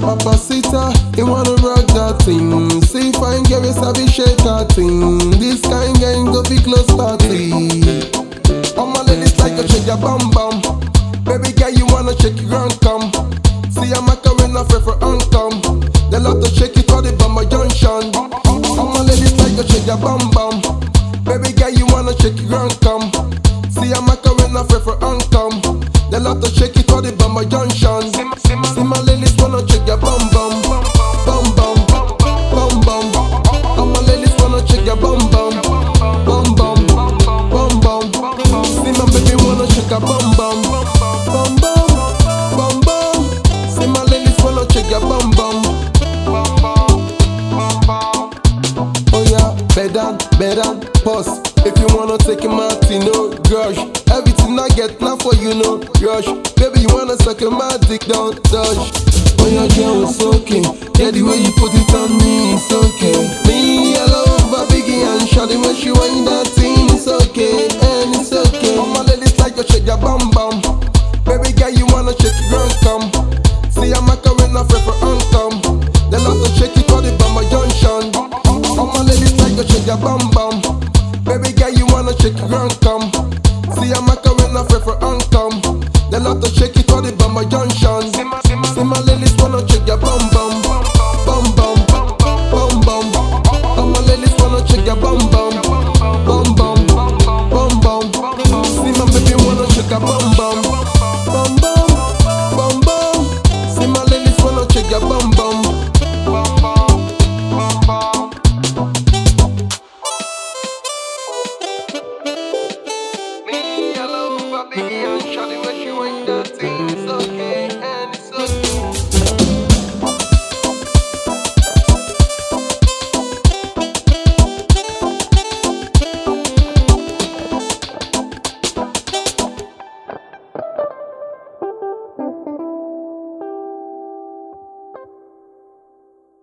Papacita, you wanna rock that thing. See fine girl, you sabi shake that thing. This kind gang go be close party. All my ladies like to shake your bum bum. Baby girl, you wanna shake your ground come. See a macarena fry for income. They love to shake it all the bummer junction. All my ladies like to shake your bum bum. Baby girl, you wanna shake your ground come. See a macarena fry for income. They love to shake it all the bummer junction. See my ladies wanna shake your bum bum. Bum bum. Bum bum. All my ladies wanna shake your bum bum. Bum bum. Bum bum. See my baby wanna shake a bum bum. Bum bum. Bum bum. See my ladies wanna shake your bum bum. Oh yeah, bed down, bed down, pause. If you wanna take a Martino, rush. Everything I get now for you, no rush. Baby, you wanna suck a my dick, don't touch. Oh yeah, girl, it's okay. Yeah, the way you put it on me, it's okay. Me, I love a biggie and shawty when she wind that thing, it's okay, and it's okay. All my ladies like to shake your bum bum. Baby girl, you wanna shake your ground come. See a macarena fry for income. They love to shake it all the bummer junction. All my ladies like to shake your bum bum. Baby girl, you wanna shake your ground come. See a macarena fry for income. They love to shake it all the bummer junction. See my ladies wanna shake your bum bum. Bum bum. Bum bum. All my ladies wanna shake your bum bum. Bum bum. Bum bum. See my baby wanna shake a bum bum. Bum bum. Bum bum. See my ladies wanna shake your bum bum. Me, I love a biggie and shawty